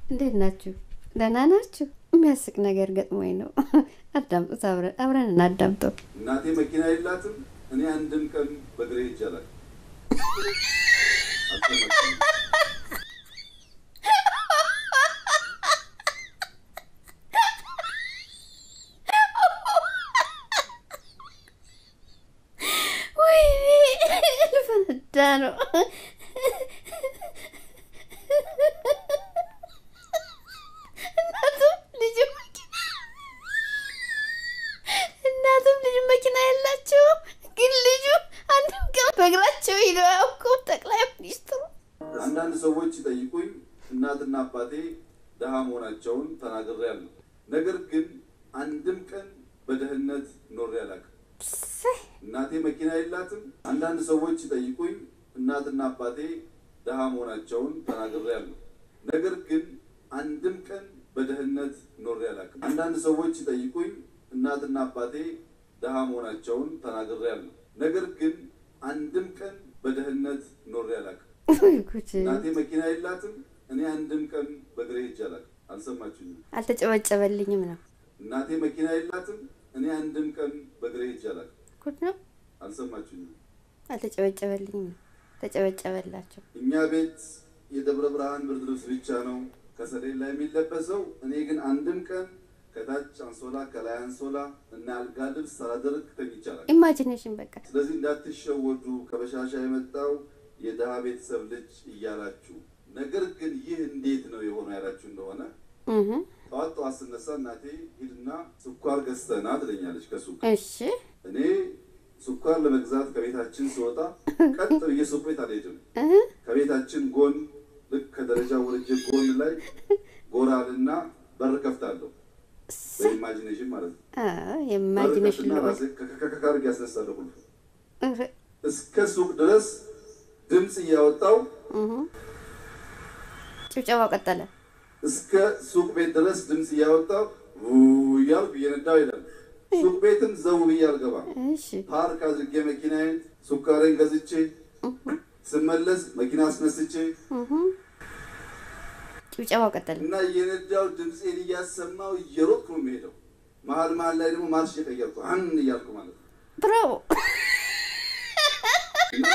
እንዴት ናችሁ? ደህና ናችሁ? የሚያስቅ ነገር ገጥሞኝ ነው። አዳምጡት፣ አብረን አብረን እናዳምጠው። እናቴ መኪና የላትም። እኔ አንድም ቀን በእግሬ ይቻላል። ወይኔ ልፈነዳ ነው። እናቱም ልጅ መኪና እናቱም ልጅ መኪና የላቸውም፣ ግን ልጁ አንድም ቀን በእግራቸው ሂደው አያውቁም። ጠቅላይ ሚኒስትሩ አንዳንድ ሰዎች ሲጠይቁኝ እናትና አባቴ ድሃ መሆናቸውን ተናግሬያለሁ። ነገር ግን አንድም ቀን በድህነት ኖሬ አላውቅም። እሰይ፣ እናቴ መኪና የላትም። አንዳንድ ሰዎች ሲጠይቁኝ እናትና አባቴ ድሃ መሆናቸውን ተናግሬያለሁ። ነገር ግን አንድም ቀን በድህነት ኖሬ አላውቅም። አንዳንድ ሰዎች ሲጠይቁኝ እናትና አባቴ ድሃ መሆናቸውን ተናግሬያለሁ። ነገር ግን አንድም ቀን በድህነት ኖሬ አላውቅም። ወይ ጉድ! እናቴ መኪና የላትም። እኔ አንድም ቀን በእግሬ ሄጄ አላውቅም። አልሰማችሁኝም? አልተጨበጨበልኝም ነው። እናቴ መኪና የላትም። እኔ አንድም ቀን በእግሬ ሄጄ አላውቅም። ጉድ ነው። አልሰማችሁኝም? አልተጨበጨበልኝም ነው። ተጨበጨበላቸው። እኛ ቤት የደብረ ብርሃን ብርድ ልብስ ብቻ ነው ከሰሌን ላይ የሚለበሰው። እኔ ግን አንድም ቀን ከታች አንሶላ ከላይ አንሶላ እና አልጋ ልብስ ሳላደርግ ተኝቻለሁ። ኢማጂኔሽን በቃ ስለዚህ እንዳትሸወዱ ከበሻሻ የመጣው የድሃ ቤተሰብ ልጅ እያላችሁ። ነገር ግን ይህ እንዴት ነው የሆነ ያላችሁ እንደሆነ እህ ጠዋት ጠዋት ስነሳ እናቴ ሂድና ስኳር ገዝተና ትለኛለች ከሱቅ እሺ እኔ ስኳር ለመግዛት ከቤታችን ስወጣ ቀጥ ብዬ ሱቅ ቤት አልሄድም። እህ ከቤታችን ጎን ልክ ከደረጃ ወርጄ ጎን ላይ ጎራልና በር ከፍታለሁ። በኢማጂኔሽን ማለት ነው። አዎ በር የኢማጂኔሽን ከፍትና ነው። ራሴ ከካርግ ያስነሳለሁ። ሁሉ እስከ ሱቅ ድረስ ድምፅ እያወጣው ጭብጨባው ቀጠለ። እስከ ሱቅ ቤት ድረስ ድምፅ እያወጣው እያልኩ እየነዳው ይላል። ሱቅ ቤትም ዘው ብዬ አልገባም። እሺ ፓርክ አድርጌ መኪናዬን ሱካሬን ገዝቼ ስመለስ መኪና አስነስቼ ጭብጨባው ቀጠለ። እና እየነዳው ድምፄን እያሰማው እየሮጥኩ ነው የሚሄደው። መሀል መሀል ላይ ደግሞ ማርሽ እየቀየርኩ አን እያልኩ ማለት ነው። ብራቮ እና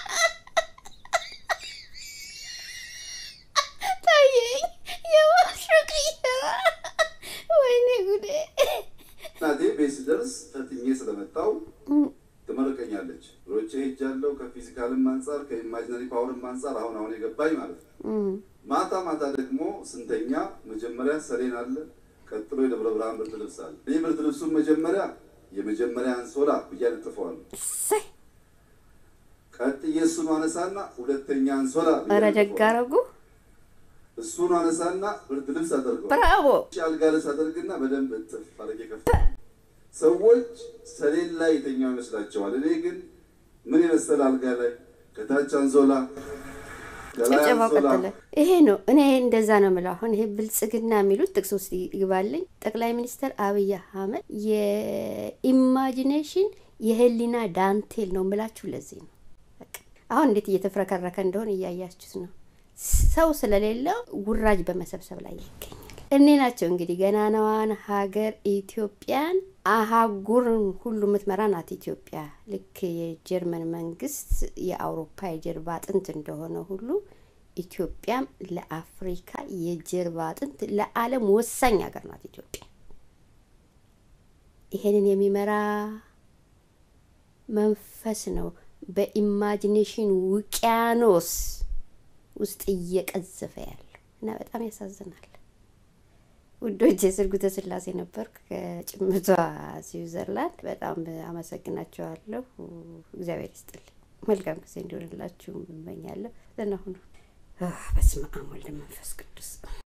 ታየኝ የማሹቅ ወይኔ ጉዴ እናቴ ቤት ስደርስ ፈትኜ ስለመጣው ትመርቀኛለች። ሮጬ ሄጃለሁ። ከፊዚካልም አንጻር ከኢማጂነሪ ፓወርም አንጻር አሁን አሁን የገባኝ ማለት ነው። እም፣ ማታ ማታ ደግሞ ስንተኛ መጀመሪያ ሰሌን አለ፣ ቀጥሎ የደብረ ብርሃን ብርድ ልብስ አለ። እኔ ብርድ ልብሱን መጀመሪያ የመጀመሪያ አንሶላ ብዬ አነጥፈዋለሁ። እሰይ ቀጥዬ እሱን አነሳና ሁለተኛ አንሶላ ብዬ ኧረ ደግ አነጥፈዋለሁ። አደረጉ። እሱን አነሳና ብርድ ልብስ አደርገዋለሁ። ብራቮ አልጋ ልብስ አደርግና በደንብ እጥፍ አድርጌ ከፍታ ሰዎች ሰሌን ላይ የተኛው ይመስላቸዋል። እኔ ግን ምን የመሰለ አልጋ ላይ ከታች አንሶላ ከላይ ጭብጨባው አንሶላ ቀጠለ። ይሄ ነው እኔ እንደዛ ነው የምለው። አሁን ይሄ ብልጽግና የሚሉት ጥቅስ ውስጥ ይግባልኝ። ጠቅላይ ሚኒስትር አብይ አህመድ የኢማጂኔሽን የህሊና ዳንቴል ነው የምላችሁ። ለዚህ ነው በቃ አሁን እንዴት እየተፍረከረከ እንደሆነ እያያችሁት ነው። ሰው ስለሌለው ውራጅ በመሰብሰብ ላይ ይገኛል። እኔ ናቸው እንግዲህ ገናናዋን ሀገር ኢትዮጵያን አህጉርን ሁሉ የምትመራ ናት ኢትዮጵያ። ልክ የጀርመን መንግስት የአውሮፓ የጀርባ አጥንት እንደሆነ ሁሉ ኢትዮጵያም ለአፍሪካ የጀርባ አጥንት፣ ለዓለም ወሳኝ ሀገር ናት ኢትዮጵያ። ይሄንን የሚመራ መንፈስ ነው በኢማጂኔሽን ውቅያኖስ ውስጥ እየቀዘፈ ያለው እና በጣም ያሳዝናል። ውዶች የስርጉተ ስላሴ ነበርኩ ከጭምቷ ስዊዘርላንድ። በጣም አመሰግናቸዋለሁ። እግዚአብሔር ይስጥልኝ። መልካም ጊዜ እንዲሆንላችሁ እመኛለሁ። ደህና ሁኑ። በስመ አብ ወልድ መንፈስ ቅዱስ